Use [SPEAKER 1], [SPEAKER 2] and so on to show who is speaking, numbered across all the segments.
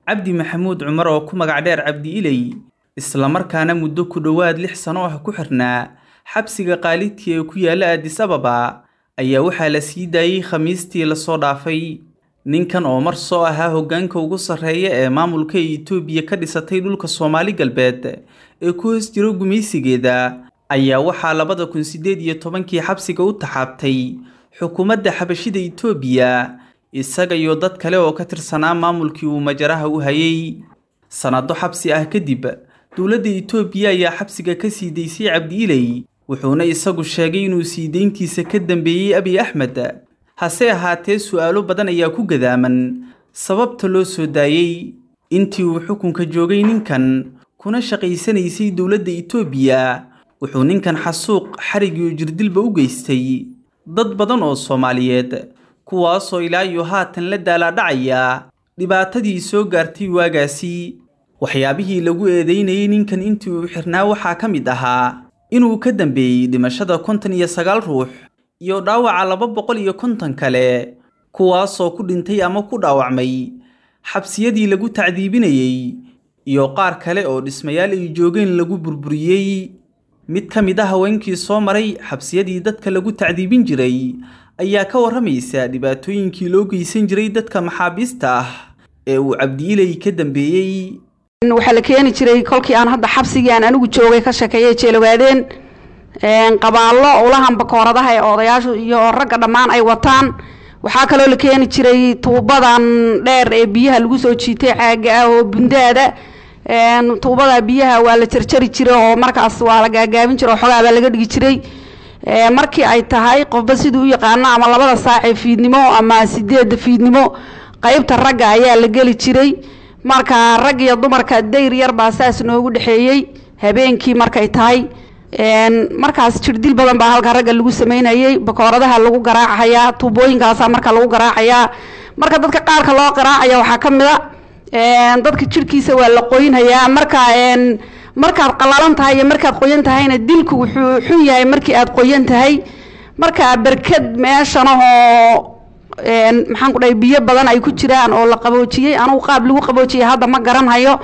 [SPEAKER 1] cabdi maxamuud cumar oo ku magac dheer cabdi iley islamarkaana muddo ku dhowaad lix sano ah ku xirnaa xabsiga qaalidkii ee ku yaalla addis ababa ayaa waxaa la sii daayey khamiistii lasoo dhaafay ninkan oo mar soo ahaa hoggaanka ugu sarreeya ee maamulka ee itoobiya ka dhisatay dhulka soomaali galbeed ee ku hoos jiro gumaysigeeda ayaa waxaa labada kun siddeed iyo tobankii xabsiga u taxaabtay xukuumadda xabashida itoobiya isaga iyo dad kale oo ka tirsanaa maamulkii uu majaraha u hayay sannado xabsi ah kadib dowladda itoobiya ayaa xabsiga ka sii daysay cabdi iley wuxuuna isagu sheegay inuu sii deyntiisa ka dambeeyey abiy axmed hase ahaatee su'aalo badan ayaa ku gadaaman sababta loo soo daayey intii uu xukunka joogay ninkan kuna shaqaysanaysay dowladda itoobiya wuxuu ninkan xasuuq xarig iyo jirdilba u geystay dad badan oo soomaaliyeed kuwaasoo ilaa iyo haatan la daalaadhacaya dhibaatadii soo gaartay waagaasi waxyaabihii lagu eedeynayay ninkan intii uu xirnaa waxaa ka mid ahaa inuu ka dambeeyey dhimashada konton iyo sagaal ruux iyo dhaawaca laba boqol iyo konton kale kuwaasoo ku dhintay ama ku dhaawacmay xabsiyadii lagu tacdiibinayey iyo qaar kale oo dhismayaal ay joogeen lagu burburiyey mid ka mid a haweenkii soo maray xabsiyadii dadka lagu tacdiibin jiray ayaa ka warramaysa dhibaatooyinkii loo geysan jiray dadka maxaabiista ah ee uu cabdiiley ka dambeeyey
[SPEAKER 2] waxaa la keeni jiray kolkii aan hadda xabsigii aan anigu joogay ka sheekeeyay jeelawaadeen qabaallo ulahan bakooradaha ee odayaashu iyo ragga dhammaan ay wataan waxaa kaloo la keeni jiray tuubadan dheer ee biyaha lagu soo jiitay caaga ah oo bundaada tuubada biyaha waa la jarjari jiray oo markaas waa la gaagaabin jiray oo xogaa baa laga dhigi jiray markii ay tahay qofba siduu u yaqaano ama labada saac ee fiidnimo ama sideedda fiidnimo qeybta ragga ayaa la geli jiray marka rag iyo dumarka dayr yar baa saas noogu dhexeeyey habeenkii markay tahay markaas jirdil badan baa halka ragga lagu sameynayay bakooradaha lagu garaacayaa tuubooyinkaasa marka lagu garaacayaa marka dadka qaarka loo garaacaya waxaa ka mid a dadka jirhkiisa waa la qoynhayaa marka markaad qalalan tahay iyo markaad qoyan tahayna dilku wuxuu xun yahay markii aad qoyan tahay marka berked meeshanahoo maxaan ku dhahay biyo badan ay ku jiraan oo la qaboojiyey anugu qaab lagu qaboojiyey hadda ma garanhayo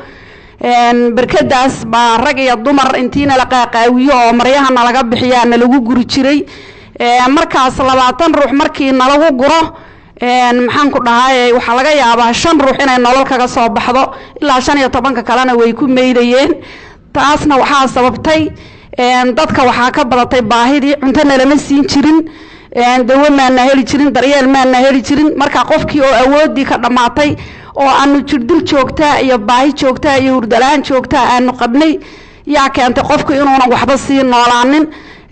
[SPEAKER 2] berkadaas baa rag iyo dumar intiina la qaaqaawiyo oo maryaha nalaga bixiyaa nalagu guri jiray markaas labaatan ruux markii nalagu guro maxaan ku dhahay waxaa laga yaabaa shan ruux inay nolol kaga soo baxdo ilaa shan iyo tobanka kalena way ku meydayeen taasna waxaa sababtay dadka waxaa ka badatay baahidii cuntona lama siin jirin dawo maana heli jirin daryeel maana heli jirin marka qofkii oo awoodii ka dhammaatay oo aanu jirdil joogtaa iyo baahi joogtaa iyo hurdalaan joogtaa aanu qabnay yaa keentay qofku inuunan waxba sii noolaanin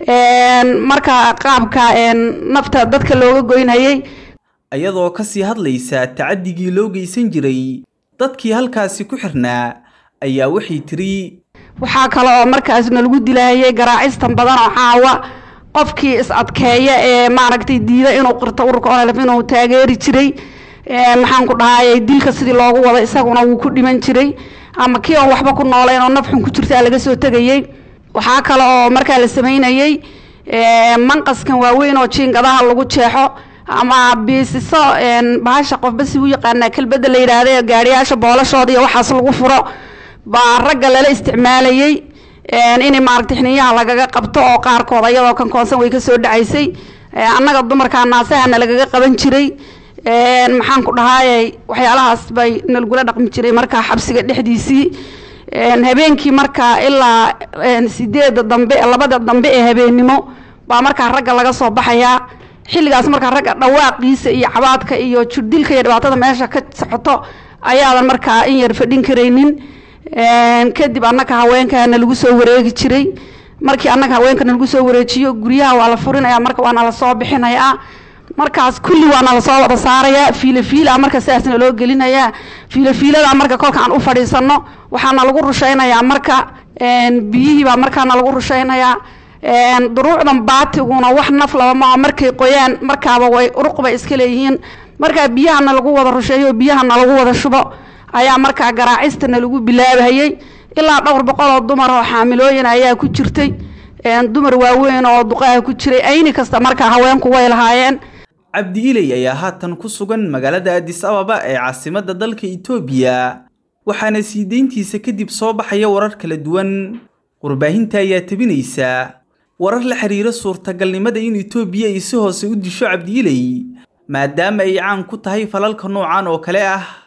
[SPEAKER 2] marka qaabka nafta dadka looga goynhayay
[SPEAKER 1] iyadoo ka sii hadlaysa tacadigii loo geysan jiray dadkii halkaasi ku xirnaa ayaa waxay tiri
[SPEAKER 2] waxaa kale oo markaasna lagu dilaayay garaacistan badan oo caawa qofkii is adkeeya ee maaragtay diida inuu qirto ururka ololf inuu taageeri jiray maxaan ku dhahay dilka sidii loogu wada isaguna wuu ku dhiman jiray ama kii oon waxba ku noolayn oo nafxun ku jirtaa laga soo tegayey waxaa kale oo markaa la sameynayey manqaskan waaweyn oo jiingadaha lagu jeexo ama biisiso bahasha qofba si u yaqaanaa kelbada la yidhaahda gaariyaasha boolashooda iyo waxaas lagu furo baa ragga lala isticmaalayey in maaragtay xiniyaha lagaga qabto oo qaarkood ayadoo kan koonsan way kasoo dhacaysay annaga dumarkaa naasahana lagaga qaban jiray maxaan ku dhahaayey waxyaalahaas bay nalgula dhaqmi jiray markaa xabsiga dhexdiisii habeenkii markaa ilaa sideeda dambe labada dambe ee habeennimo baa markaa ragga laga soo baxayaa xilligaas markaa ragga dhawaaqiisa iyo cabaadka iyo jirdilka iyo dhibaatada meesha ka socoto ayaadan markaa in yar fadhin karaynin kadib annaka haweenkana lagu soo wareegi jiray markii annaga haweenkana lagu soo wareejiyo guryaha waa la furinaya marka waana lasoo bixinayaa markaas kulli waana lasoo wada saarayaa fiilafiila marka sidaasna loo gelinayaa fiilafiilada marka kolka aan u fadhiisano waxaana lagu rushaynayaa marka biyihii baa markaana lagu rushaynayaa duruucdan baatiguna wax naf laba maa markay qoyaan markaaba way uruqbay iska leeyihiin markaa biyahana lagu wada rusheeyo biyahana lagu wada shubo ayaa markaa garaacistana lagu bilaabhayey ilaa dhowr boqol oo dumar oo xaamilooyin ayaa ku jirtay dumar waaweyn oo duqaaha ku jiray ayni kasta markaa haweenku way lahaayeen
[SPEAKER 1] cabdi iley ayaa haatan ku sugan magaalada addis ababa ee caasimadda dalka itoobiya waxaana sii deyntiisa kadib soo baxaya warar kala duwan warbaahinta ayaa tebinaysa warar la xiriira suurtagalnimada in etoobiya ay si hoose u disho cabdi iley maadaama ay caan ku tahay falalka noocan oo kale ah